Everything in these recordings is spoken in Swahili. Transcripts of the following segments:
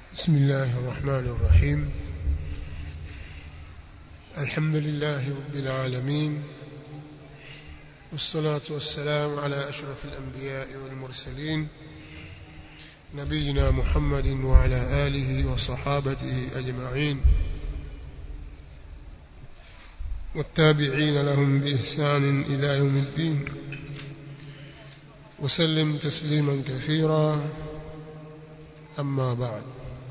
بسم الله الرحمن الرحيم الحمد لله رب العالمين والصلاة والسلام على أشرف الأنبياء والمرسلين نبينا محمد وعلى آله وصحابته أجمعين والتابعين لهم بإحسان إلى يوم الدين وسلم تسليما كثيرا أما بعد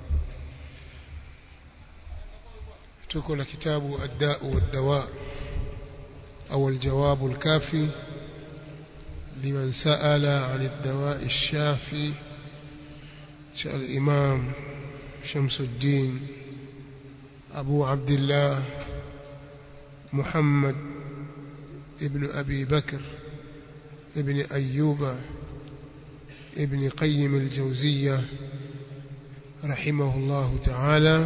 تكون كتاب الداء والدواء أو الجواب الكافي لمن سأل عن الدواء الشافي الإمام شمس الدين أبو عبد الله محمد ابن أبي بكر ابن أيوب ابن قيم الجوزية رحمه الله تعالى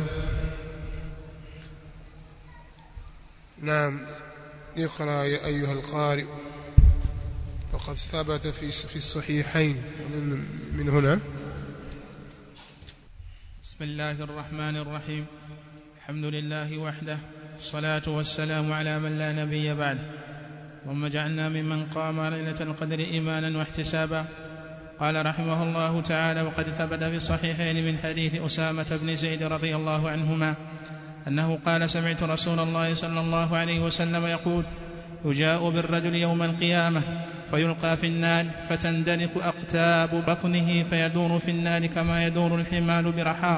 نعم اقرأ يا أيها القارئ وقد ثبت في في الصحيحين من هنا بسم الله الرحمن الرحيم الحمد لله وحده الصلاة والسلام على من لا نبي بعده اللهم اجعلنا ممن قام ليلة القدر إيمانا واحتسابا قال رحمه الله تعالى وقد ثبت في الصحيحين من حديث أسامة بن زيد رضي الله عنهما أنه قال سمعت رسول الله صلى الله عليه وسلم يقول يجاء بالرجل يوم القيامة فيلقى في النار فتندلق أقتاب بطنه فيدور في النار كما يدور الحمال برحاه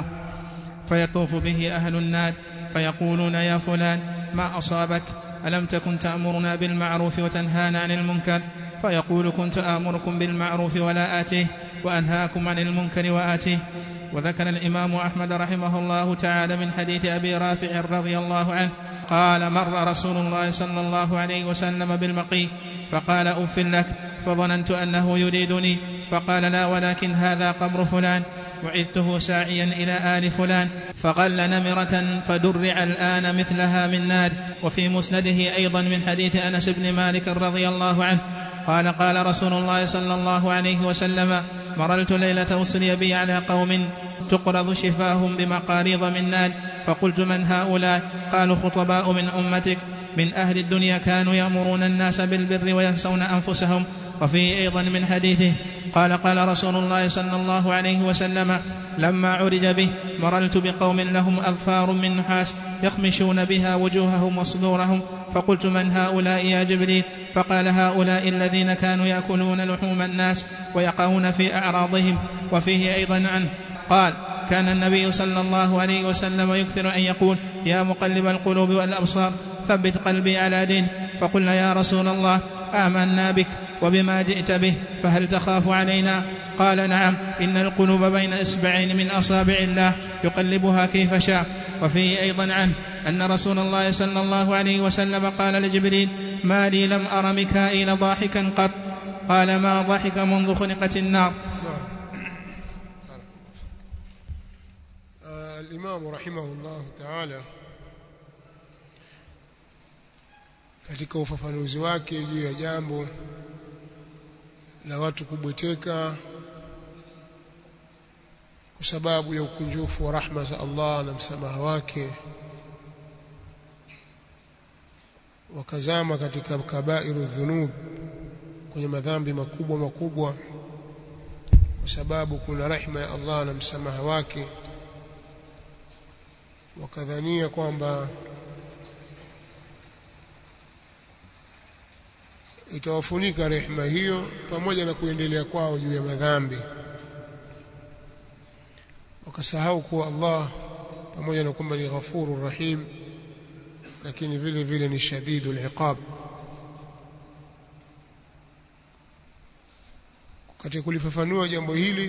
فيطوف به أهل النار فيقولون يا فلان ما أصابك ألم تكن تأمرنا بالمعروف وتنهانا عن المنكر فيقول كنت آمركم بالمعروف ولا آتيه وأنهاكم عن المنكر وآتيه وذكر الإمام أحمد رحمه الله تعالى من حديث أبي رافع رضي الله عنه قال مر رسول الله صلى الله عليه وسلم بالمقي فقال أف لك فظننت أنه يريدني فقال لا ولكن هذا قبر فلان وعثته ساعيا إلى آل فلان فغل نمرة فدرع الآن مثلها من نار وفي مسنده أيضا من حديث أنس بن مالك رضي الله عنه قال قال رسول الله صلى الله عليه وسلم مررت ليلة أسري بي على قوم تقرض شفاهم بمقاريض من نار فقلت من هؤلاء قالوا خطباء من أمتك من أهل الدنيا كانوا يأمرون الناس بالبر وينسون أنفسهم وفيه أيضا من حديثه قال قال رسول الله صلى الله عليه وسلم لما عرج به مررت بقوم لهم أظفار من نحاس يخمشون بها وجوههم وصدورهم فقلت من هؤلاء يا جبريل فقال هؤلاء الذين كانوا يأكلون لحوم الناس ويقعون في أعراضهم وفيه أيضا عنه قال كان النبي صلى الله عليه وسلم يكثر أن يقول يا مقلب القلوب والأبصار ثبت قلبي على دين فقلنا يا رسول الله آمنا بك وبما جئت به فهل تخاف علينا قال نعم إن القلوب بين إصبعين من أصابع الله يقلبها كيف شاء وفيه أيضا عنه أن رسول الله صلى الله عليه وسلم قال لجبريل ما لي لم أر ميكائيل ضاحكا قط قال ما ضحك منذ خلقت النار آه الإمام رحمه الله تعالى katika ufafanuzi wake juu ya jambo la watu kubweteka kwa sababu ya ukunjufu wa rahma za Allah na msamaha wake wakazama katika kabairu dhunub kwenye madhambi makubwa makubwa kwa sababu kuna rehma ya Allah na msamaha wake wakadhania kwamba itawafunika rehema hiyo pamoja na kuendelea kwao juu ya madhambi wakasahau kuwa Allah pamoja na kwamba ni ghafurur rahim lakini vile vile ni shadidul iqab katika kulifafanua jambo hili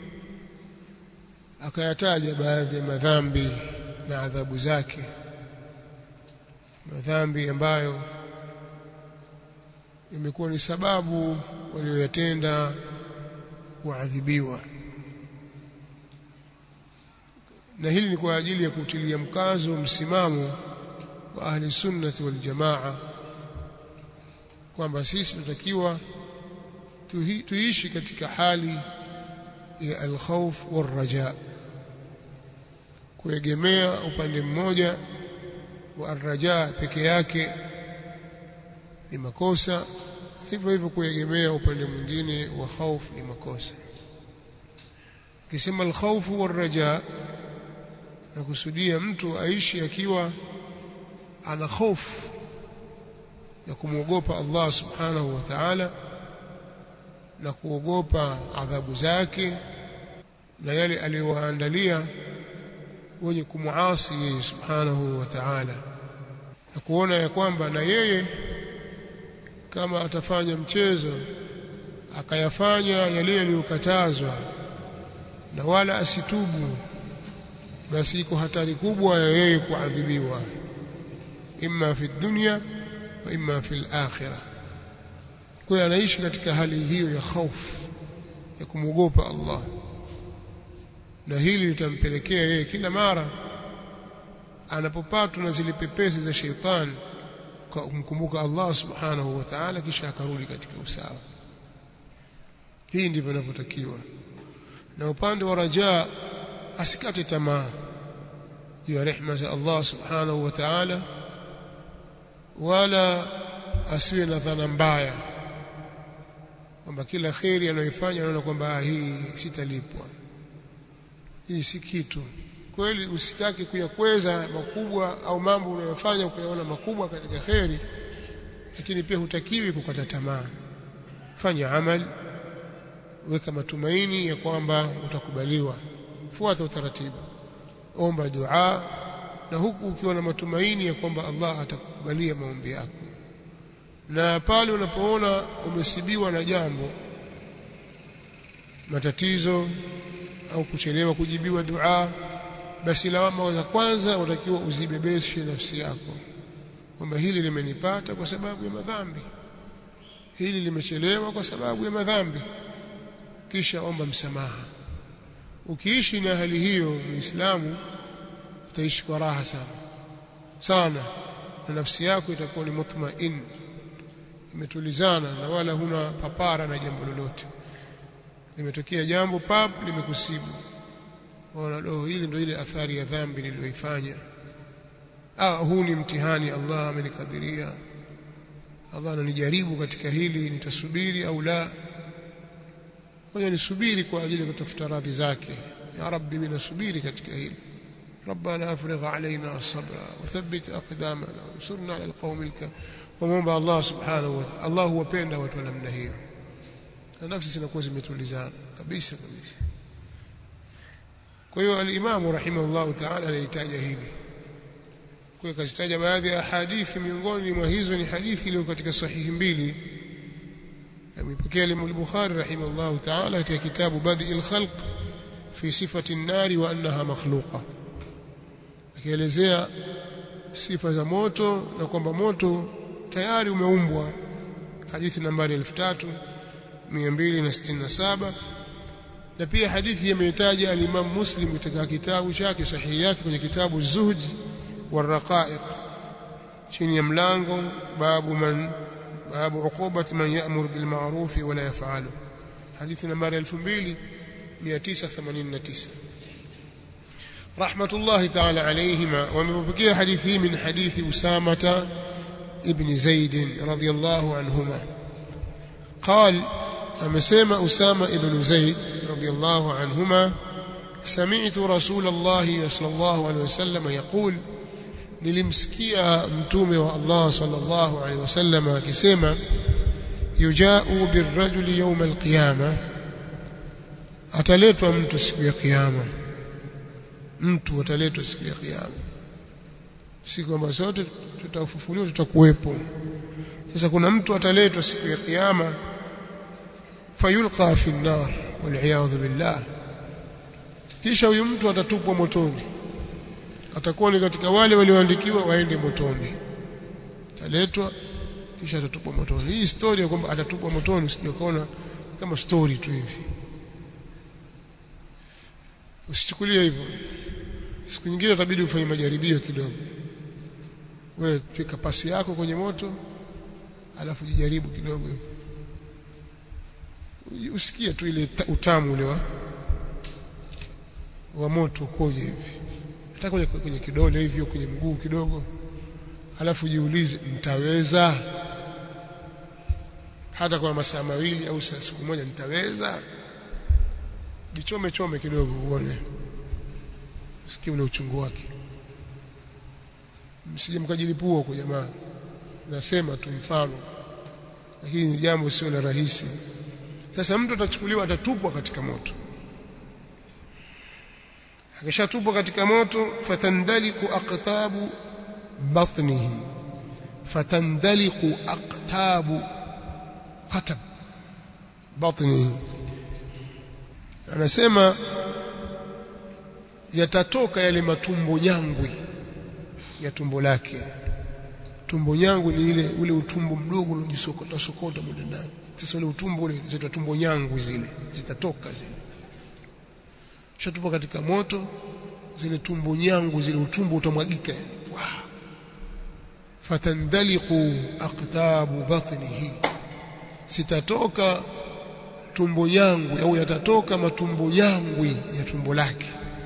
akayataja baadhi ya madhambi na adhabu zake madhambi ambayo imekuwa ni sababu walioyatenda kuadhibiwa na hili ni kwa ajili ya kutilia mkazo msimamo wa ahli sunnati wal jamaa kwamba sisi tunatakiwa tuishi katika hali ya alkhawf warraja kuegemea upande mmoja wa arraja peke yake ni makosa hivyo hivyo kuegemea upande mwingine wa khauf ni makosa kisema alkhawfu warraja na kusudia mtu aishi akiwa ana hofu ya kumwogopa Allah subhanahu wa ta'ala na kuogopa adhabu zake na yale aliyowaandalia wenye kumuasi yeye subhanahu wa ta'ala na kuona ya kwamba na yeye kama atafanya mchezo akayafanya yale yaliyokatazwa na wala asitubu basi iko hatari kubwa ya yeye kuadhibiwa imma fi dunya wa imma fi al-akhirah kwa hiyo anaishi katika hali hiyo ya hofu ya kumwogopa Allah na hili litampelekea yeye kila mara anapopatwa na zile pepesi za sheitani kwa kumkumbuka Allah subhanahu wa ta'ala kisha akarudi katika usawa hii ndivyo inavyotakiwa na upande wa rajaa asikate tamaa juu ya rehema za Allah subhanahu wa ta'ala wala asiwe na dhana mbaya kwamba kila kheri anayoifanya anaona kwamba hii sitalipwa hii si kitu kweli usitaki kuyakweza makubwa au mambo unayofanya ukayaona makubwa katika kheri lakini pia hutakiwi kukata tamaa fanya amali weka matumaini ya kwamba utakubaliwa fuata utaratibu omba dua na huku ukiwa na matumaini ya kwamba Allah atakukubalia maombi yako na pale unapoona umesibiwa na jambo matatizo au kuchelewa kujibiwa dua basi lawama za kwanza unatakiwa uzibebeshe nafsi yako kwamba hili limenipata kwa sababu ya madhambi hili limechelewa kwa sababu ya madhambi kisha omba msamaha ukiishi na hali hiyo muislamu utaishi kwa raha sana sana na nafsi yako itakuwa ni mutmain imetulizana na wala huna papara na jambo lolote limetokea jambo pap limekusibu ona do hili ndio ile athari ya dhambi niliyoifanya ah huu ni mtihani Allah amenikadiria Allah ananijaribu katika hili nitasubiri au la ngoja nisubiri kwa ajili ya kutafuta radhi zake ya rabbi mimi nasubiri katika hili ربنا افرغ علينا الصبر وثبت اقدامنا وانصرنا على القوم الكافرين ومomba Allah subhanahu wa ta'ala Allah huwapenda watu wa namna hiyo na nafsi zinakuwa zimetulizana kabisa kabisa kwa hiyo al-Imam rahimahullah ta'ala anahitaji hili kwa hiyo kazitaja baadhi ya hadithi miongoni mwa hizo ni hadithi iliyo katika sahihi mbili amepokea Imam al-Bukhari rahimahullah ta'ala katika kitabu Badi'il Khalq fi sifati an-nari wa annaha makhluqa akielezea sifa za moto na kwamba moto tayari umeumbwa hadithi nambari 3267 na pia hadithi imetaja al-Imam Muslim katika kitabu chake sahihi yake kwenye kitabu Zuhd والرقائق chini ya mlango babu man babu uqubat man ya'mur bil ma'ruf wa la yaf'alu hadithi nambari 2989 rahmatullahi ta'ala alayhima wamepokea hadithi hii min hadithi usama ibn zaid radiyallahu anhuma قال amesema usama ibn zaid radiyallahu anhuma سمعت رسول الله صلى الله عليه وسلم يقول nilimsikia mtume wa Allah sallallahu alaihi wasallam akisema yujau birrajuli yawm alqiyama ataletwa mtu siku ya kiyama mtu ataletwa siku ya kiyama si kwamba sote tutafufuliwa tutakuwepo sasa kuna mtu ataletwa siku ya kiyama fayulqa fi an-nar wal billah kisha huyu mtu atatupwa motoni atakuwa ni katika wale walioandikiwa waende motoni ataletwa kisha atatupwa motoni hii story ya kwamba atatupwa motoni usijakaona kama story tu hivi usichukulie hivyo siku nyingine utabidi ufanye majaribio kidogo wewe fika pasi yako kwenye moto alafu jijaribu kidogo usikie tu ile utamu ule wa wa moto koje hivi hata kwenye, kwenye kidole hivyo kwenye mguu kidogo alafu jiulize nitaweza hata kwa masaa mawili au saa siku moja nitaweza jichome chome kidogo uone sikie ule uchungu wake msije mkajilipua huko jamaa nasema tu mfano lakini ni jambo sio la rahisi sasa mtu atachukuliwa atatupwa katika moto akishatupwa katika moto fatandaliku aqtabu batnihi fatandaliku aqtabu qatab batnihi anasema yatatoka yale matumbo nyangwi ya tumbo lake tumbo nyangwi ni ile ule utumbo mdogo uliojisokota sokota mule ndani sasa ule utumbo ule zitaitwa tumbo nyangwi zile zitatoka zile shatupa katika moto zile tumbo nyangu zile utumbo utamwagika wow. fatandaliqu aqtabu batnihi sitatoka tumbo yangu au yatatoka matumbo yangwi ya tumbo lake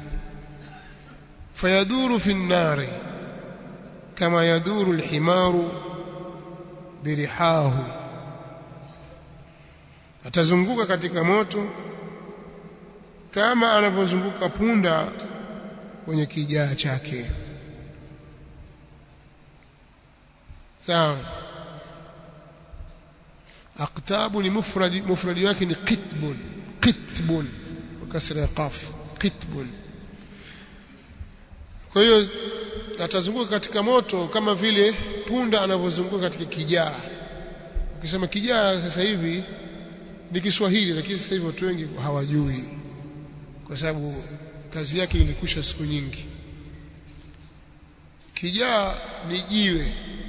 fayaduru fi nnari kama yaduru alhimaru birihahu atazunguka katika moto kama anavyozunguka punda kwenye kijaa chake sawa aqtabu ni mufradi mufradi wake ni qitbun qitbun kwa kasra ya qaf qitbun kwa hiyo atazunguka katika moto kama vile punda anavyozunguka katika kijaa ukisema kijaa sasa hivi ni Kiswahili lakini sasa hivi watu wengi hawajui kwa sababu kazi yake ilikwisha siku nyingi kijaa ni jiwe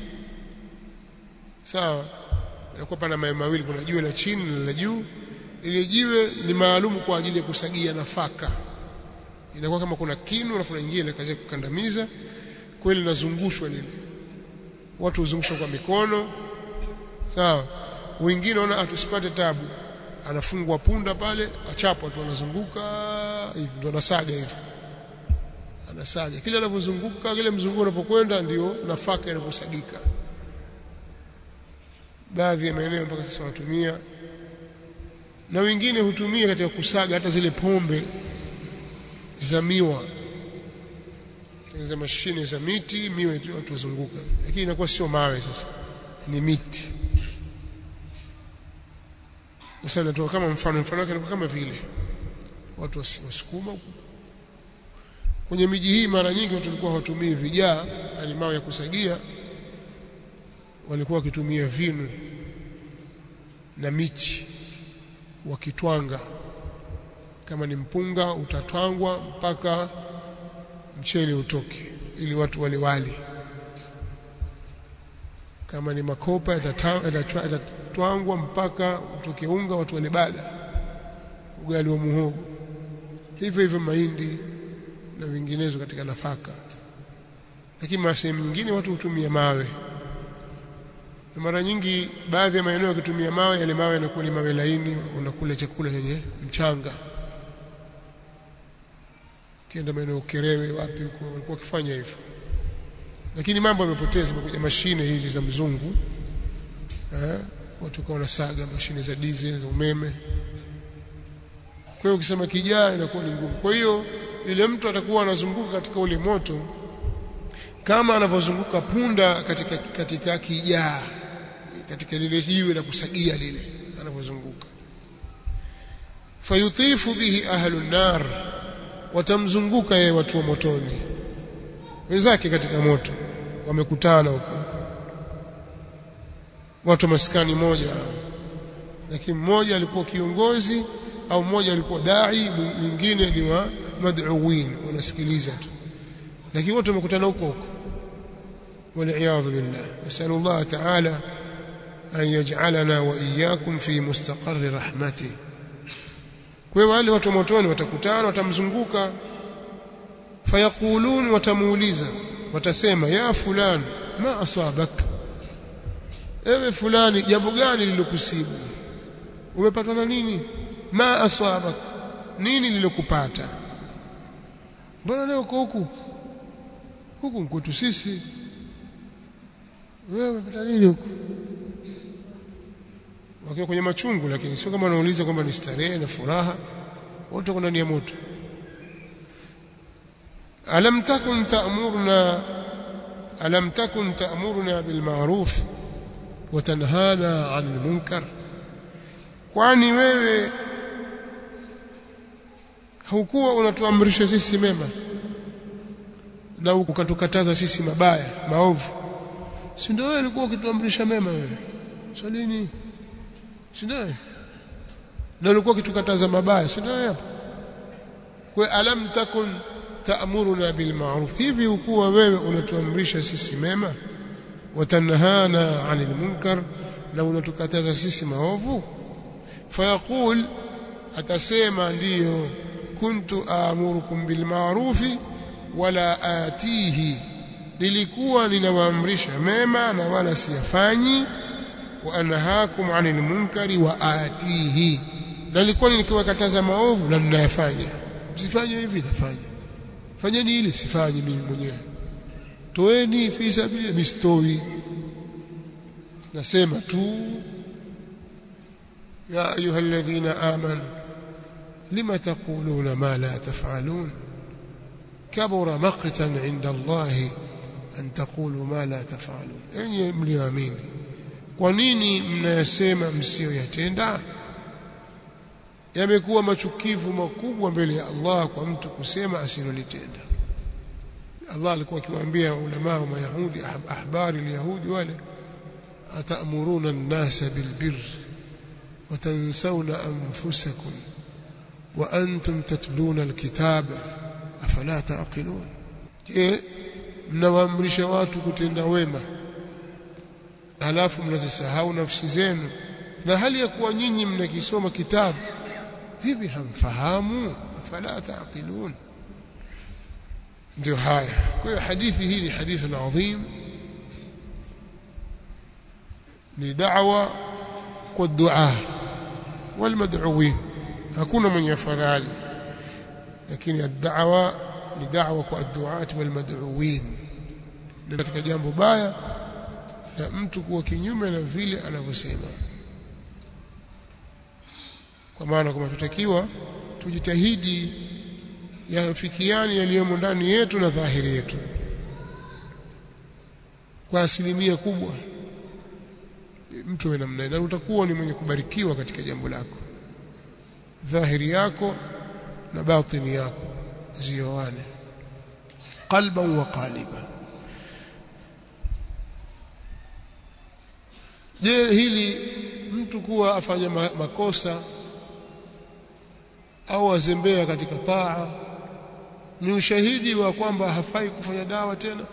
sawa inakuwa pana mawe mawili kuna jiwe la chini na la juu lile jiwe ni maalum kwa ajili ya kusagia nafaka inakuwa kama kuna kinu alafu nyingine ile kazi ya kukandamiza kweli linazungushwa lile watu huzungushwa kwa mikono sawa wengine wana atusipate tabu anafungwa punda pale achapwa tu anazunguka hivi ndio anasaga hivi anasaga kile anavyozunguka kile mzunguko unapokwenda ndio nafaka inavyosagika baadhi ya maeneo mpaka sasa watumia na wengine hutumia katika kusaga hata zile pombe za miwa za mashine za miti miwa tu watu wazunguka lakini inakuwa sio mawe sasa ni miti sasa natoa kama mfano mfano wake kama vile watu wasukuma kwenye miji hii mara nyingi watu walikuwa hawatumii vijaa yani mawe ya kusagia walikuwa wakitumia vinu na michi wakitwanga kama ni mpunga utatwangwa mpaka mchele utoke ili watu wale wali kama ni makopa yatatwangwa mpaka utoke unga watu wale bada ugali wa muhogo hivyo hivyo mahindi na vinginezo katika nafaka lakini sehemu nyingine watu hutumia mawe na mara nyingi baadhi ya maeneo yakitumia mawe yale mawe yanakuwa ni mawe laini unakula chakula chenye mchanga kienda maeneo Kerewe wapi huko walikuwa wakifanya hivyo lakini mambo yamepoteza kuja mashine hizi za mzungu eh watu kwa wanasaga mashine za diesel za umeme kwa hiyo ukisema kijaa inakuwa ni ngumu kwa hiyo ile mtu atakuwa anazunguka katika ule moto kama anavyozunguka punda katika katika kijaa katika lile jiwe la kusagia lile anavyozunguka fayutifu bihi ahlu nar watamzunguka yeye watu wa motoni wenzake katika moto wamekutana huko watu maskani moja lakini mmoja alikuwa kiongozi au mmoja alikuwa dai mwingine ni wa mad'uwin wanasikiliza tu lakini wote wamekutana huko huko والعياذ بالله نسأل الله تعالى أن يجعلنا وإياكم في مستقر رحمته kwa hiyo wale watu motoni watakutana watamzunguka fayaqulun watamuuliza watasema ya fulan ma asabak ewe fulani jambo gani lilokusibu umepatwa na nini ma asabak nini lilokupata mbona leo uko huku huku kwetu sisi wewe umepata nini huku wakiwa kwenye machungu lakini sio kama wanauliza kwamba ni starehe na furaha wote wako ndani ya moto alam takun ta'muruna alam takun ta'muruna bil ma'ruf wa tanhana 'anil munkar kwani wewe haukuwa unatuamrisha sisi mema na ukatukataza sisi mabaya maovu si ndio wewe ulikuwa ukituamrisha mema wewe swalini si ndio na ulikuwa ukitukataza mabaya si ndio hapo kwa alam takun ta'muruna bil ma'ruf hivi ukuwa wewe unatuamrisha sisi mema watanhana 'anil munkar na unatukataza sisi maovu fayaqul atasema ndiyo kuntu aamurukum bil ma'rufi wala atihi nilikuwa ninawaamrisha mema na wala siyafanyi wa anhaakum 'anil munkari wa atihi na nilikuwa nikiwakataza maovu na ninayafanya msifanye hivi nafanya fanyeni ile sifanyi mimi mwenyewe toeni fi sabili mistoi nasema tu ya ayuha alladhina amanu lima taquluna ma la taf'alun kabura maqtan 'inda Allah an taqulu ma la taf'alun enyi mlioamini kwa nini mnayasema msiyoyatenda yamekuwa machukivu makubwa mbele ya Allah kwa mtu kusema asilolitenda Allah alikuwa akiwaambia ulama wa Mayahudi ahbari al-Yahudi wale atamuruna an-nasa bil-birr wa tansawna anfusakum wa antum tatluna al-kitaba afala taqilun je mnawaamrisha watu kutenda wema alafu mnazisahau nafsi zenu na hali ya kuwa nyinyi mnakisoma kitabu hivi hamfahamu afala taqilun ndio haya kwa hiyo hadithi hii ni hadithi adhim ni da'wa kwa dua walmad'uwin hakuna mwenye afadhali lakini ad-da'wa ni da'wa kwa ad-du'at walmad'uwin ni katika jambo baya na mtu kuwa kinyume na vile anavyosema kwa maana kwamba tutakiwa tujitahidi yafikiani yaliyomo ndani yetu na dhahiri yetu kwa asilimia kubwa mtu wa namna na utakuwa ni mwenye kubarikiwa katika jambo lako dhahiri yako na batini yako zioane qalban wa qaliban je hili mtu kuwa afanya makosa au azembea katika taa ni ushahidi wa kwamba hafai kufanya dawa tena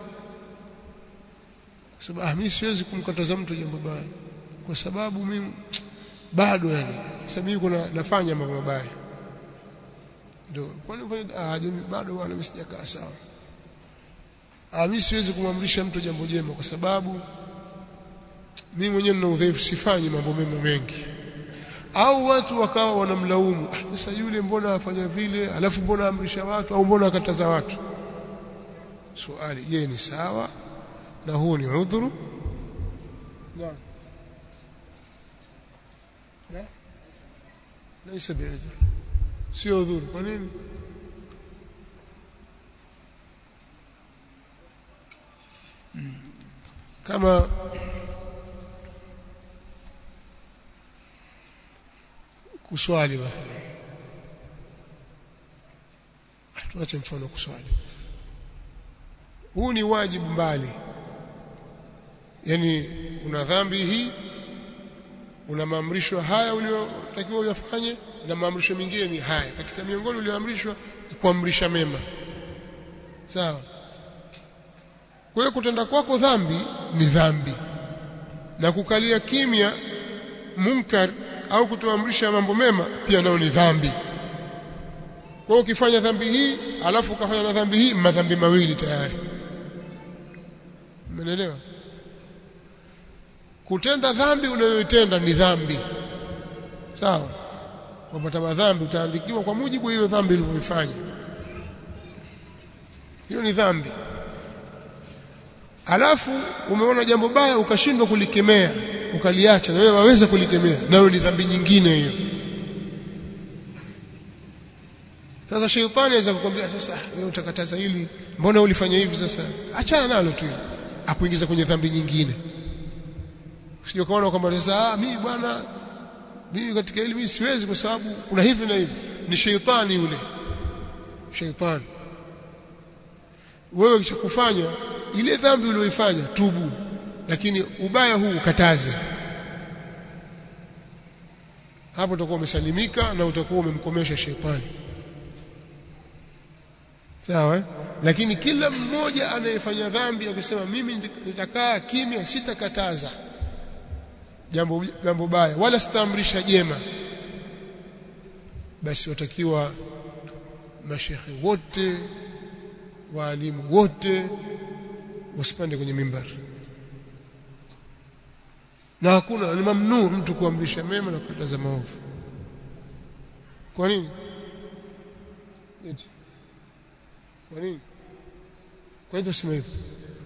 sababu ah mimi siwezi kumkataza mtu jambo baya kwa sababu mimi bado yani sababu mimi kuna nafanya mambo mabaya ndio kwani ah bado wala mimi sijakaa sawa ah mimi siwezi kumamrisha mtu jambo jema kwa sababu mimi mwenyewe nina udhaifu sifanyi mambo mema mengi au watu wakawa wanamlaumu ah, sasa yule mbona afanya vile alafu mbona amrisha watu au mbona akataza watu swali je ni sawa na huu ni udhuru naam na laisa bi'udhr sio udhuru kwa nini kama kuswali mathalan tuache mfano kuswali huu ni wajibu mbali yani una dhambi hii una maamrisho haya uliotakiwa uyafanye na maamrisho mengine ni haya katika miongoni ulioamrishwa ni kuamrisha mema sawa kwa hiyo kutenda kwako dhambi ni dhambi na kukalia kimya munkar au kutoamrisha mambo mema pia nao ni dhambi kwa hiyo ukifanya dhambi hii alafu ukafanya na dhambi hii madhambi mawili tayari umeelewa kutenda dhambi unayoitenda ni dhambi sawa wapata madhambi utaandikiwa kwa mujibu hiyo dhambi ulivyoifanya hiyo ni dhambi alafu umeona jambo baya ukashindwa kulikemea ukaliacha na wewe waweza kulikemea nayo ni dhambi nyingine hiyo sasa sheitani anaweza kukwambia sasa wewe utakataza hili mbona ulifanya hivi sasa achana nalo tu akuingiza kwenye dhambi nyingine usije kaona kwamba sasa ah mimi bwana mimi katika hili mimi siwezi kwa sababu kuna hivi na hivi ni sheitani yule sheitani wewe kisha kufanya ile dhambi uliyoifanya tubu lakini ubaya huu ukataze hapo utakuwa umesalimika na utakuwa umemkomesha shetani sawa eh? lakini kila mmoja anayefanya dhambi akisema mimi nitakaa kimya sitakataza jambo jambo baya wala sitaamrisha jema basi watakiwa mashekhe wote waalimu wote wasipande kwenye mimbari na hakuna ni mamnuu mtu kuamrisha mema na kukataza maovu kwa nini eti kwa nini kwa hiyo sema hivyo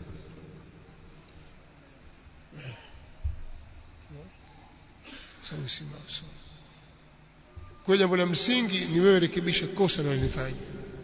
sababu si masomo kwa jambo la msingi ni wewe rekebisha kosa unalofanya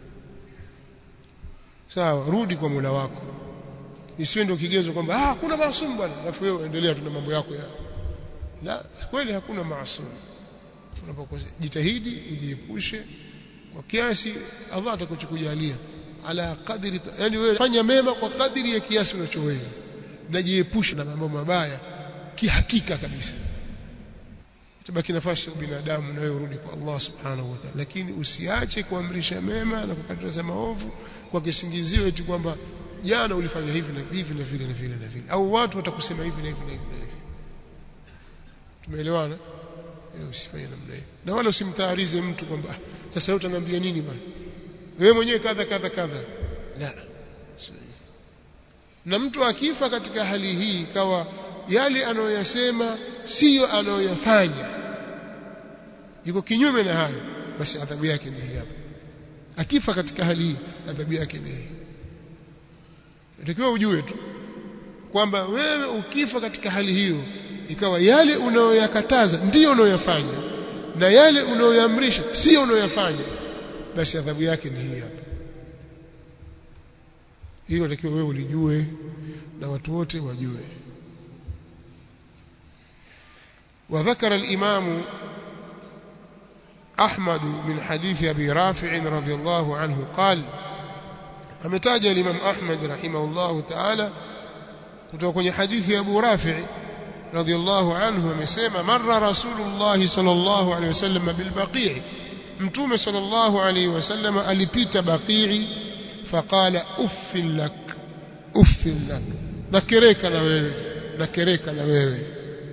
sawa rudi kwa Mola wako isiwe ndio kigezo kwamba ah hakuna maasum bwana alafu wewe endelea tuna mambo yako ya la kweli hakuna maasum unapokosea jitahidi ujiepushe kwa kiasi Allah atakuchukujalia ala kadri yani wewe fanya mema kwa kadri ya kiasi unachoweza najiepushe na mambo mabaya kihakika kabisa tabaki nafasi ya binadamu na wewe urudi kwa Allah subhanahu wa ta'ala lakini usiache kuamrisha mema na kukataza maovu kwa kisingizio eti kwamba jana ulifanya hivi na hivi na vile na vile na vile au watu watakusema hivi na hivi na hivi na hivi tumeelewana eh usifanye namna hiyo na wala usimtaarize mtu kwamba ah, sasa wewe utaniambia nini bwana wewe mwenyewe kadha kadha kadha la na mtu akifa katika hali hii ikawa yale anayoyasema siyo anayoyafanya yuko kinyume na hayo basi adhabu yake ni hii hapa akifa katika hali hii adhabu yake ni hii natakiwa ujue tu kwamba wewe ukifa katika hali hiyo ikawa yale unayoyakataza ndiyo unayoyafanya na yale unayoyamrisha sio unayoyafanya basi adhabu yake ni hii hapa hilo natakiwa wewe ulijue na watu wote wajue وذكر الإمام أحمد من حديث أبي رافع رضي الله عنه قال أمتاج الإمام أحمد رحمه الله تعالى kutoka kwenye hadithi ya Abu Rafi radhiyallahu anhu amesema marra rasulullah sallallahu alayhi wasallam bil baqi' mtume sallallahu alayhi wasallam alipita baqi' faqala uffil lak uffil lak nakereka na wewe nakereka na wewe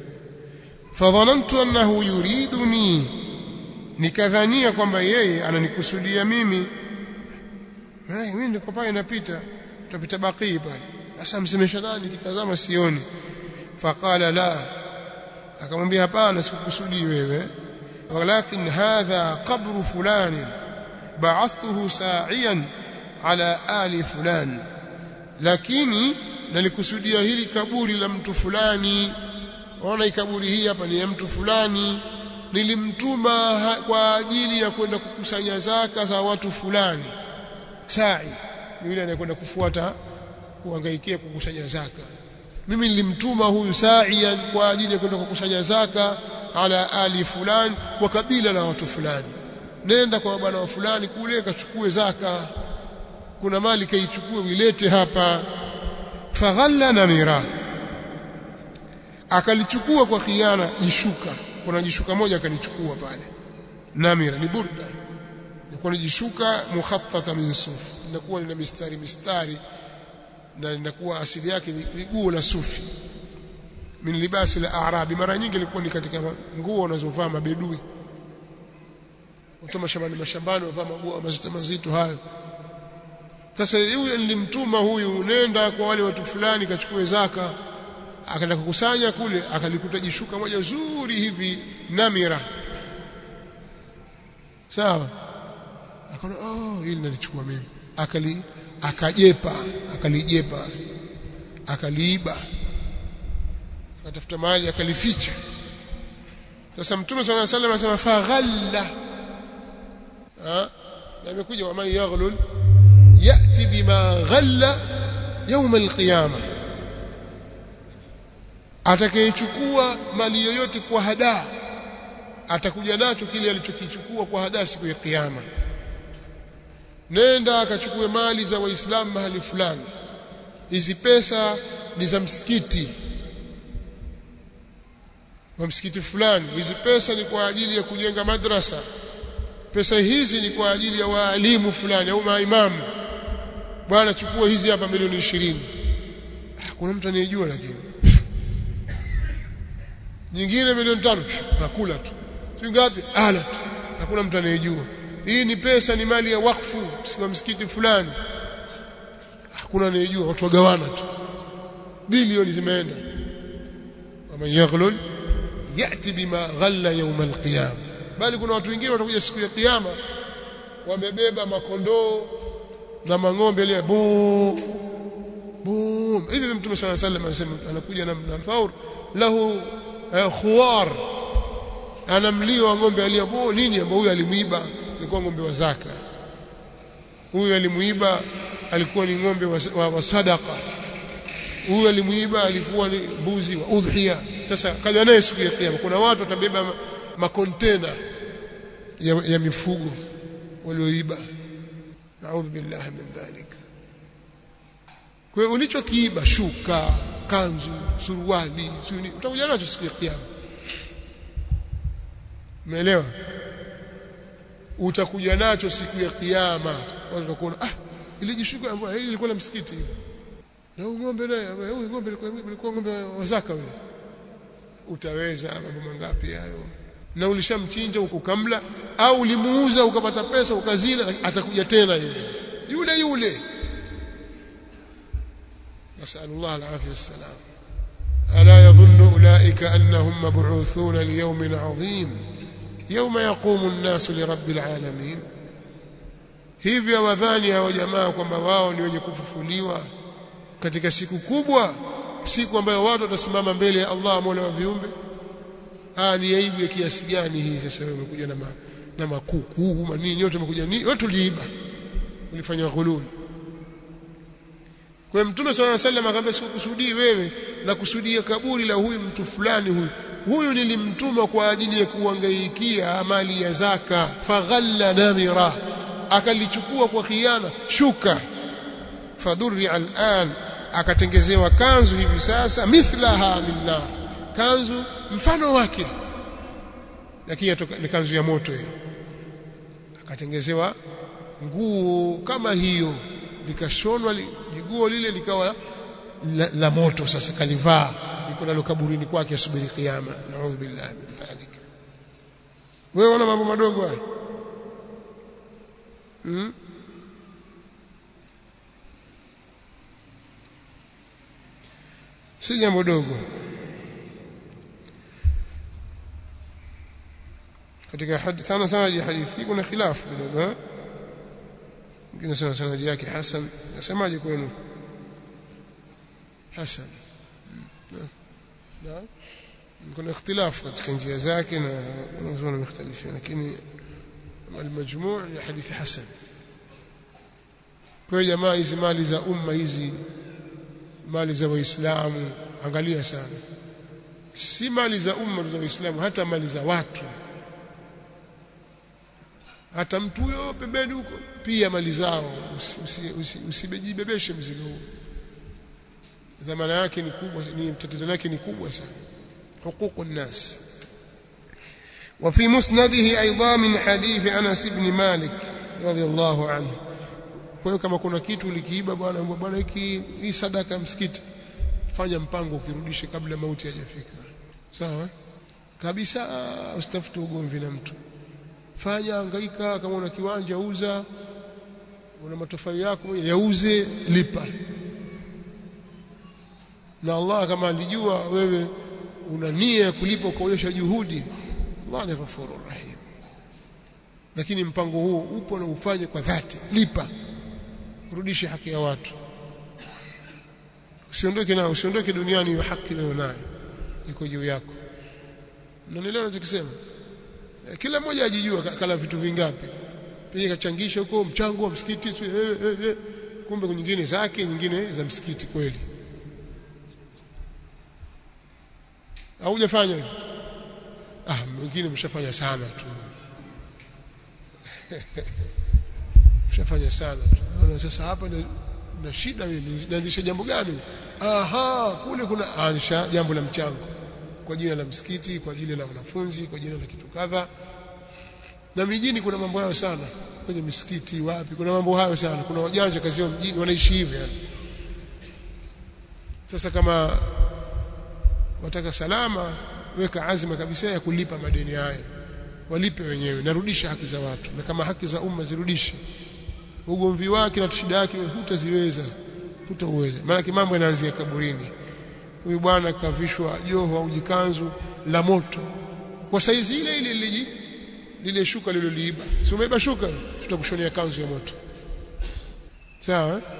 fadhanantu annahu yuriduni nikadhania kwamba yeye ananikusudia mimi maana mimi niko pale napita tutapita baqi pale sasa msemesha nani kitazama sioni faqala la akamwambia hapana sikukusudii wewe walakin hadha qabru fulani ba'athtuhu sa'iyan ala ali fulani lakini nalikusudia hili kaburi la mtu fulani ona ikaburi hii hapa ni ya mtu fulani nilimtuma kwa ajili ya kwenda kukusanya zaka za watu fulani sa'i yule anayekwenda kufuata kuhangaikia kukusanya zaka mimi nilimtuma huyu sa'ian kwa ajili ya kwenda kukusanya zaka ala ali fulani kwa kabila la watu fulani nenda kwa bwana wa fulani kule kachukue zaka kuna mali kaichukue uilete hapa faghalla namira akalichukua kwa khiana jishuka kuna jishuka moja akalichukua pale namira ni burda ni jishuka mukhattata min suf linakuwa lina mistari mistari na linakuwa asili yake ni guo la sufi min libasi la arabi mara nyingi ilikuwa ni katika nguo wanazovaa mabedui watu mashambani mashambani wavaa maguo mazito mazito hayo sasa huyu nilimtuma huyu nenda kwa wale watu fulani kachukue zaka akaenda kukusanya kule akalikuta jishuka moja zuri hivi namira sawa akaona oh hili nalichukua mimi akali akajepa akalijepa akaliiba akatafuta mali akalificha sasa mtume swalla sallam anasema faghalla na imekuja wa man yaghlul yati bima ghalla يوم القيامه atakayechukua mali yoyote kwa hadaa atakuja nacho kile alichokichukua kwa hadaa siku ya kiyama nenda akachukue mali za waislamu mahali fulani hizi pesa ni za msikiti wa msikiti fulani hizi pesa ni kwa ajili ya kujenga madrasa pesa hizi ni kwa ajili ya waalimu fulani au maimamu bwana chukua hizi hapa milioni 20 kuna mtu aniyejua lakini nyingine milioni tano anakula tu si ngapi ala tu hakuna mtu anayejua hii ni pesa ni mali ya wakfu kwa msikiti fulani hakuna anayejua watu wagawana tu bilioni zimeenda waman yaghlul yati bima ghalla yawm alqiyama bali kuna watu wengine watakuja siku ya kiyama wamebeba makondoo na mang'ombe ile bu bu hivi mtume صلى الله عليه وسلم anasema anakuja na faur lahu khuwar ana mlio wa ng'ombe alia bu nini ambao huyu alimuiba alikuwa ng'ombe wa zaka huyu alimuiba alikuwa ni ng'ombe wa, wa, wa sadaqa huyu alimuiba alikuwa ni mbuzi wa udhiya sasa kaja naye siku ya kiyama kuna watu watabeba makontena ya, ya mifugo walioiba naudhu billahi min dhalik kwa hiyo ulichokiiba shuka kanzu suruali suni utakuja nacho siku ya kiyama umeelewa utakuja nacho siku ya kiyama watu watakuona ah ile jishuka ambayo hili ilikuwa la msikiti na huyu ng'ombe naye huyu ng'ombe ilikuwa ng'ombe wa zaka yule utaweza mambo mangapi hayo na ulishamchinja ukamla au ulimuuza ukapata pesa ukazila atakuja tena yule yule yule nasallallahu alaihi wasallam ala yadhunnu ulaika annahum mab'uthun liyawmin 'azim yawma yaqumu an-nasu lirabbil alamin hivyo wadhani hao jamaa kwamba wao ni wenye kufufuliwa katika siku kubwa siku ambayo watu watasimama mbele ya Allah Mola wa viumbe ah ni aibu ya kiasi gani hii sasa wewe umekuja na ma, na makuku manini yote umekuja ni yote uliiba ulifanya ghulul kwa mtume swalla sallam akamwambia sikusudii wewe na kusudia kaburi la huyu mtu fulani huyu huyu nilimtuma kwa ajili ya kuangaikia amali ya zaka faghalla namira akalichukua kwa khiana shuka fadhurri al'an akatengezewa kanzu hivi sasa mithlaha min nar kanzu mfano wake lakini ni kanzu ya moto hiyo akatengezewa nguo kama hiyo likashonwa jiguo lile likawa la, la moto sasa kalivaa liko nalo kaburini kwake asubiri kiyama naudhu billahi min dhalik wewe una mambo madogo haya hmm? si jambo dogo katika hadithi sana sanadi ya hadithi kuna khilafu kidogo mwingine sana sanadi yake hasan nasemaje kwenu hasan na kuna ikhtilafu katika njia zake na wanazuoni mختلفين lakini المجموع ni hadithi hasan kwa jamaa hizi mali za umma hizi mali za waislamu angalia sana si mali za umma za waislamu hata mali za watu hata mtu huyo pembeni huko pia mali zao usibejibebeshe mzigo huo dhamana yake ni kubwa ni tatizo lake ni kubwa sana huququ nnas وفي مسنده ايضا من حديث انس بن مالك رضي الله عنه kwa hiyo kama kuna kitu ulikiiba bwana bwana hiki hii sadaka msikiti fanya mpango ukirudishe kabla mauti hajafika sawa kabisa usitafute ugomvi na mtu fanya hangaika kama una kiwanja uza una matofali yako yauze lipa na Allah kama alijua wewe una nia ya kulipa kuonyesha juhudi Allah ni ghafurur rahim lakini mpango huo upo na ufanye kwa dhati lipa rudishe haki ya watu usiondoke nao usiondoke duniani hiyo haki nayo nayo iko juu yako mnanielewa ninachokisema kila mmoja ajijua kala vitu vingapi pia kachangisha huko mchango wa msikiti eh, eh, eh. kumbe nyingine zake nyingine za msikiti kweli au hujafanya hivyo ah mwingine mshafanya sana tu mshafanya sana tu naona sasa hapa na, na shida mimi naanzisha jambo gani aha kule kuna anzisha jambo la mchango kwa jina la msikiti kwa jina la wanafunzi kwa jina la kitu kadha na mijini kuna mambo hayo sana kwenye misikiti wapi kuna mambo hayo sana kuna wajanja kazi mjini wanaishi hivyo yani sasa kama wataka salama weka azma kabisa ya kulipa madeni hayo walipe wenyewe narudisha haki za watu na kama haki za umma zirudishe ugomvi wake na shida yake hutaziweza hutauweza maana mambo yanaanzia kaburini huyu bwana kavishwa joho au jikanzu la moto kwa saizi ile ile lile lile shuka liloliiba si umeiba shuka tutakushonea kanzu ya moto sawa eh?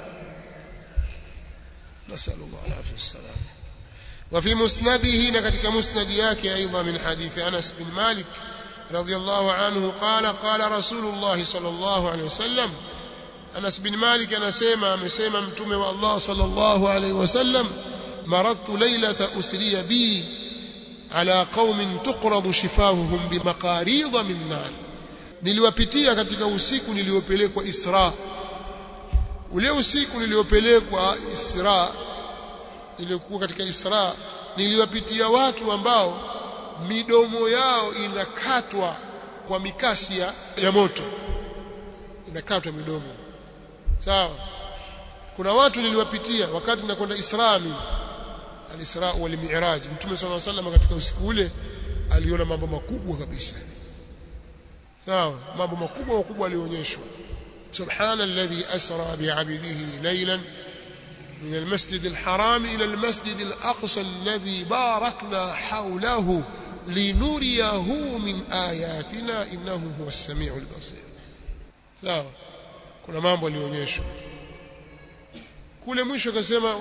nasallallahu alaihi wasallam وفي مسنده نكتك مسند ياكي أيضا من حديث أنس بن مالك رضي الله عنه قال قال رسول الله صلى الله عليه وسلم أنس بن مالك أنا سيما مسيما متومي والله صلى الله عليه وسلم مرضت ليلة أسري بي على قوم تقرض شفاههم بمقاريض من نار niliwapitia katika usiku niliopelekwa Isra ule usiku niliopelekwa Isra niliokuwa katika Isra niliwapitia watu ambao midomo yao inakatwa kwa mikasi ya, ya moto inakatwa midomo sawa kuna watu niliwapitia wakati nakwenda Isra mimi al-Isra wal Mi'raj Mtume صلى الله عليه وسلم katika usiku ule aliona mambo makubwa kabisa sawa mambo makubwa makubwa alionyeshwa subhana alladhi asra bi'abdihi laylan من المسجد الحرام إلى المسجد الأقصى الذي باركنا حوله لنريه من آياتنا إنه هو السميع البصير sawa kuna mambo alionyeshwa kule mwisho akasema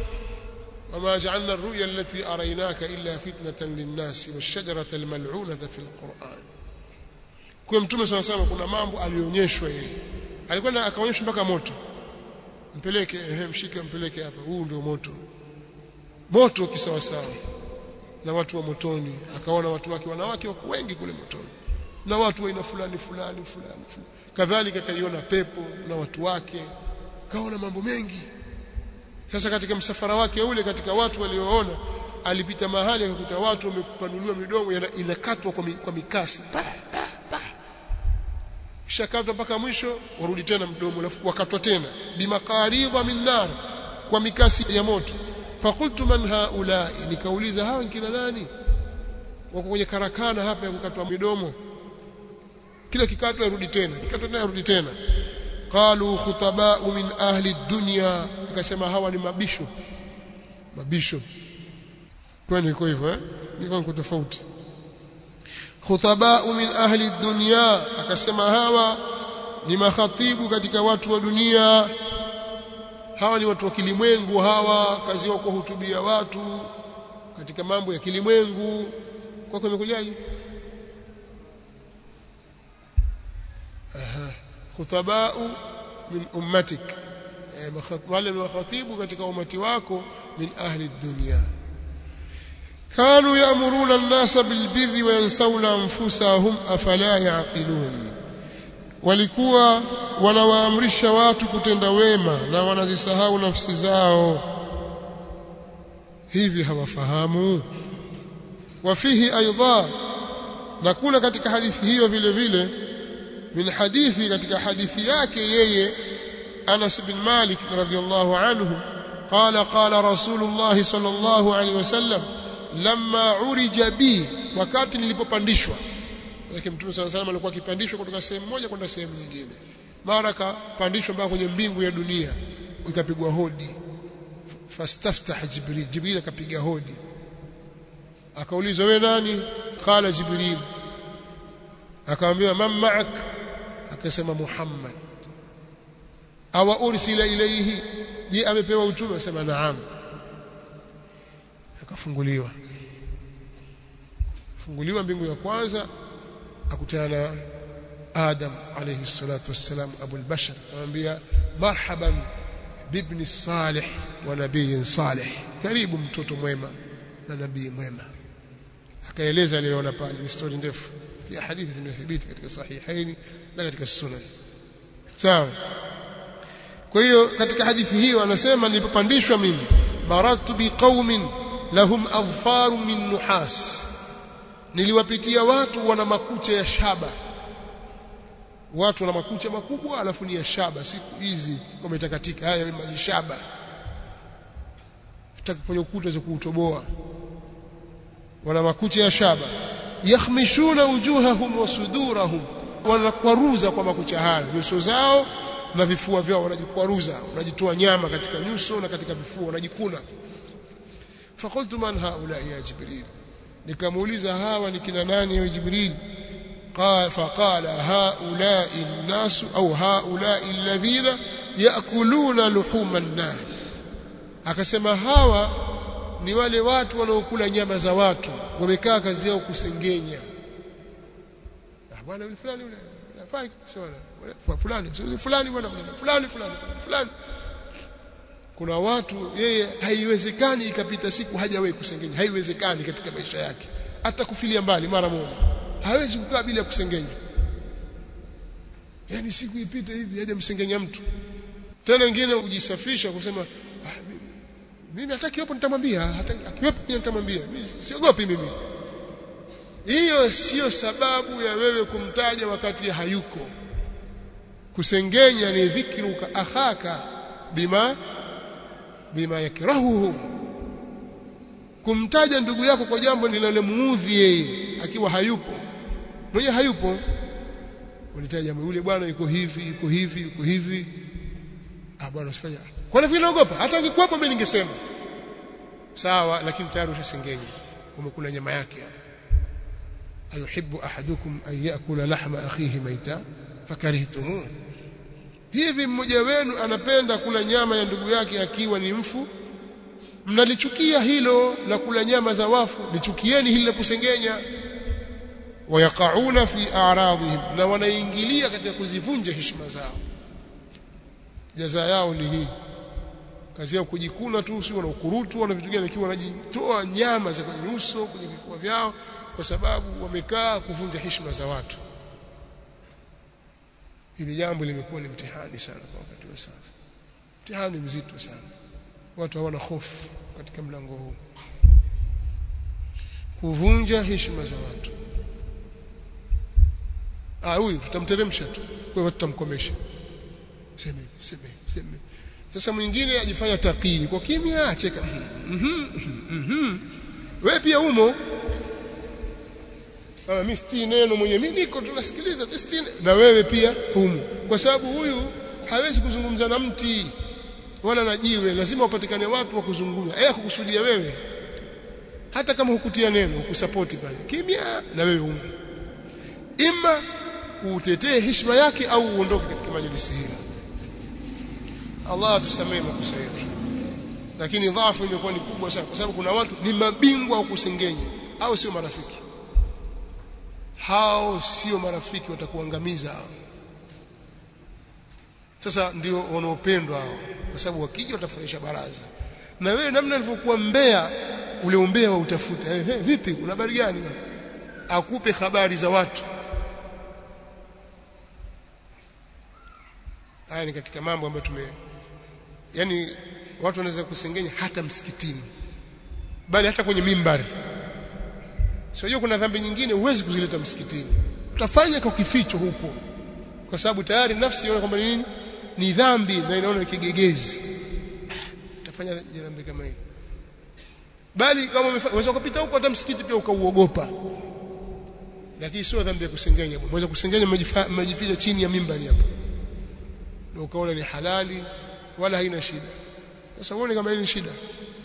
وما جعلنا الرؤيا التي أريناك إلا فتنة للناس والشجرة الملعونة في القرآن kwa mtume sana sana kuna mambo alionyeshwa yeye alikwenda akaonyeshwa mpaka moto mpeleke ehe mshike mpeleke hapa huu ndio moto moto kisawa sawa na watu wa motoni akaona watu wake wanawake wako wengi kule motoni na watu wa aina fulani fulani fulani fulani kadhalika kaiona pepo na watu wake kaona mambo mengi sasa katika msafara wake ule katika watu walioona alipita mahali akakuta watu wamepanuliwa midomo inakatwa kwa, mi, kwa mikasi pa, pa, pa. shakatwa mpaka mwisho warudi tena mdomo alafu wakatwa tena bimaqaridha min nar kwa mikasi ya moto fakultu man haulai nikauliza hawa kina nani wako kwenye karakana hapa ya kukatwa midomo kila kikatwa yarudi tena kikatwa tena yarudi tena qalu khutaba'u min ahli dunya akasema hawa ni mabisho mabisho kwani iko hivyo eh niko niko tofauti khutaba'u min ahli dunya akasema hawa ni makhatibu katika watu wa dunia hawa ni watu wa kilimwengu hawa kazi yao kuhutubia watu katika mambo ya kilimwengu kwako imekujaje aha khutaba'u min ummatik wale makhatibu katika umati wako min ahli dunya كانوا يأمرون الناس بالبر وينسون أنفسهم أفلا يعقلون walikuwa wanawaamrisha watu kutenda wema na wanazisahau nafsi zao hivi hawafahamu wafihi aidha na kuna katika hadithi hiyo vile vile min hadithi katika hadithi yake yeye Anas bin Malik radhiyallahu anhu qala qala Rasulullah sallallahu alaihi wasallam lamma urija bi wakati nilipopandishwa lakini mtume sana sana alikuwa akipandishwa kutoka sehemu moja kwenda sehemu nyingine mara kapandishwa mpaka kwenye mbingu ya dunia ikapigwa hodi fastaftah jibril jibril akapiga hodi akaulizwa wewe nani qala jibril akamwambia man ma'ak akasema muhammad awa ursila ilayhi je amepewa utume akasema naam akafunguliwa funguliwa mbingu ya kwanza akutana na Adam alayhi salatu wassalam Abu al-Bashar anamwambia marhaban bibni salih wa nabii salih karibu mtoto mwema na nabii mwema akaeleza aliyoona pale ni story ndefu ya hadithi zimethibiti katika sahihaini na katika sunan sawa kwa hiyo katika hadithi hiyo anasema nilipopandishwa mimi maratu biqaumin lahum adfaru min nuhas niliwapitia watu wana makucha ya shaba watu wana makucha makubwa alafu ni ya shaba siku hizi wametakatika haya ni shaba tutaki kwenye ukuta za kuutoboa wana makucha ya shaba yakhmishuna wujuhahum wa sudurahum wanakwaruza kwa makucha hayo nyuso zao na vifua vyao wanajikwaruza wanajitoa nyama katika nyuso na katika vifua wanajikuna fakultu man haula ya jibril nikamuuliza hawa ni kina nani ya jibril قال فقال هؤلاء الناس أو هؤلاء الذين يأكلون لحوم الناس akasema hawa ni wale watu wanaokula nyama za watu wamekaa kazi yao kusengenya ah bwana yule fulani yule nafai sawa fulani fulani bwana fulani fulani fulani kuna watu yeye haiwezekani ikapita siku hajawahi kusengenya haiwezekani katika maisha yake hata kufilia mbali mara moja hawezi kukaa bila kusengenya yani siku ipite hivi aje msengenya mtu tena wengine ujisafisha kusema ah, mimi, mimi hata kiwepo nitamwambia hata akiwepo pia nitamwambia mimi siogopi mimi hiyo sio sababu ya wewe kumtaja wakati hayuko kusengenya ni dhikruka akhaka bima bima yakrahuhu kumtaja ndugu yako kwa jambo linalomuudhi yeye akiwa hayupo mwenye hayupo unitaja yule bwana yuko hivi yuko hivi yuko hivi ah bwana usifanye kwa nini naogopa hata ungekuwepo mimi ningesema sawa lakini tayari ushasengenya umekula nyama yake ayuhibbu ahadukum an yakula lahma akhihi maita fakarihtumuh hivi mmoja wenu anapenda kula nyama ya ndugu yake akiwa ni mfu mnalichukia hilo la kula nyama za wafu lichukieni hili la kusengenya wayaqauna fi a'radihim na wanaingilia katika kuzivunja heshima zao jaza yao ni hii kazi yao kujikuna tu sio na ukurutu wana vitu gani lakini wanajitoa nyama za kwenye uso kwenye vifua vyao kwa sababu wamekaa kuvunja heshima za watu hili jambo limekuwa ni mtihani sana kwa wakati wa sasa mtihani mzito sana watu hawana hofu katika mlango huu kuvunja heshima za watu ah huyu tutamteremsha tu kwa hiyo tutamkomesha sema sema sema sasa mwingine ajifanya takii kwa kimya acheka mhm mhm wewe pia umo kama mimi siti neno mwenye mimi niko tunasikiliza tu siti na wewe pia umo kwa sababu huyu hawezi kuzungumza na mti wala na jiwe lazima wapatikane watu wa kuzungumza eh kukusudia wewe hata kama hukutia neno kusapoti pale kimya na wewe umo ima utetee heshima yake au uondoke katika majlisi hiyo Allah atusamee makosa yetu lakini dhaifu imekuwa ni kubwa sana kwa sababu kuna watu ni mabingwa wa kusengenya au sio marafiki hao sio marafiki watakuangamiza hao sasa ndio wanaopendwa hao kwa sababu wakija watafurahisha baraza na wewe namna alivyokuwa mbea ule umbea wa utafuta eh, hey, vipi kuna habari gani akupe habari za watu haya ni katika mambo ambayo tume yani watu wanaweza kusengenya hata msikitini bali hata kwenye mimbari sio kuna dhambi nyingine huwezi kuzileta msikitini utafanya kwa kificho huko kwa sababu tayari nafsi inaona kwamba nini ni dhambi na inaona ni kigegezi utafanya dhambi kama hiyo bali kama unaweza kupita huko hata msikiti pia ukauogopa lakini sio dhambi ya kusengenya unaweza kusengenya mmejificha chini ya mimbari hapo ndio ukaona ni halali wala haina shida sasa uone kama hili ni shida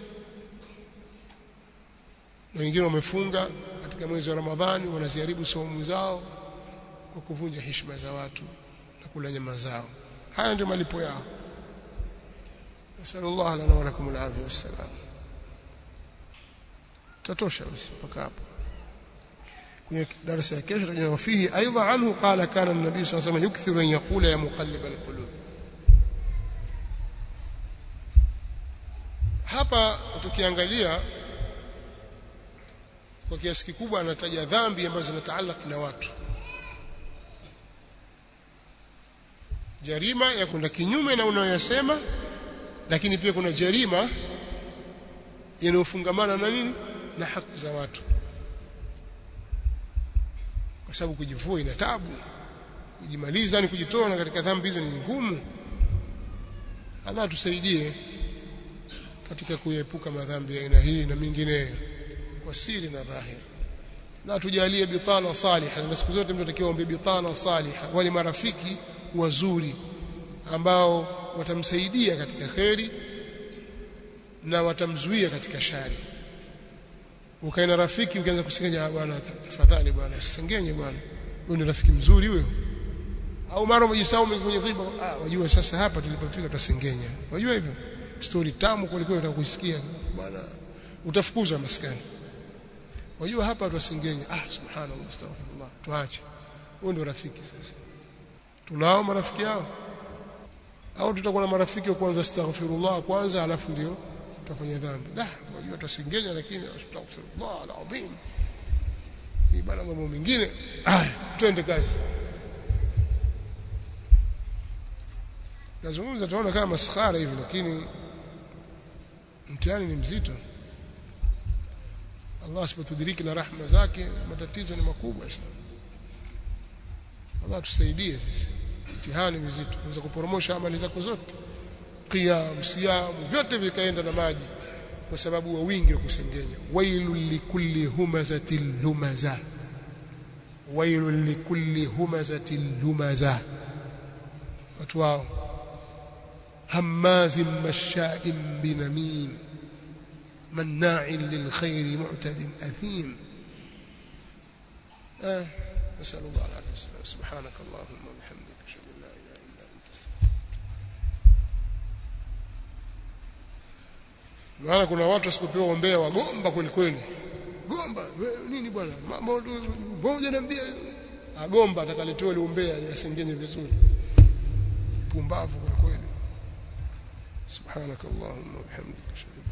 na wengine wamefunga katika mwezi wa Ramadhani wanaziharibu saumu zao kwa kuvunja heshima za watu na kula nyama zao haya ndio malipo yao nasallallahu lana wa lakum alafia wassalam tatosha basi mpaka hapo kwenye darasa ya kesho tutaje wafihi aidha anhu qala kana an-nabii sallallahu alayhi wasallam yukthiru an yaqula ya muqallib al-qulub hapa tukiangalia kwa kiasi kikubwa anataja dhambi ambazo zinataalaki na watu jarima ya kwenda kinyume na unayoyasema lakini pia kuna jarima yanayofungamana na nini na haki za watu kwa sababu kujivua ina tabu kujimaliza ni kujitoa katika dhambi hizo ni ngumu Allah tusaidie katika kuepuka madhambi ya aina hii na mengineyo kwa siri na dhahiri na tujalie bitana saliha na siku zote mtu atakiwa ombe bitana saliha wale marafiki wazuri ambao watamsaidia katika kheri na watamzuia katika shari ukae na rafiki ukianza kusengenya bwana tafadhali bwana usisengenye bwana huyo ni rafiki mzuri huyo au mara umejisahau kwenye ghiba ah wajua sasa hapa tulipofika tutasengenya wajua hivyo story tamu kuliko utakusikia bwana utafukuzwa maskani wajua hapa tutasengenya ah subhanallah astaghfirullah tuache huyo ndio rafiki sasa tunao marafiki hao au tutakuwa na marafiki wa kwanza astaghfirullah kwanza alafu ndio tutafanya dhambi la wajua tutasengenya lakini astaghfirullah alazim ni bana mambo mengine ah twende kazi nazungumza tunaona kama maskhara hivi lakini mtihani ni mzito Allah asipotudiriki na rahma zake matatizo ni makubwa sana Allah tusaidie sisi mtihani mzito unaweza kuporomosha amali zako zote qiyam siyam vyote vikaenda na maji kwa sababu wa wingi wa kusengenya wailul likulli humazatil lumaza wailul likulli humazatil lumaza watu wao هماز مشاء بنميم مناع للخير معتد أثيم آه. نسأل الله العافية والسلام سبحانك اللهم وبحمدك أشهد أن لا إله إلا أنت أستغفرك maana kuna watu wasipopewa ombea wagomba kweli kweli gomba nini bwana mambo moja niambia agomba atakaletewa ile umbea asengenye vizuri pumbavu kwa kweli سبحانك اللهم وبحمدك اشهد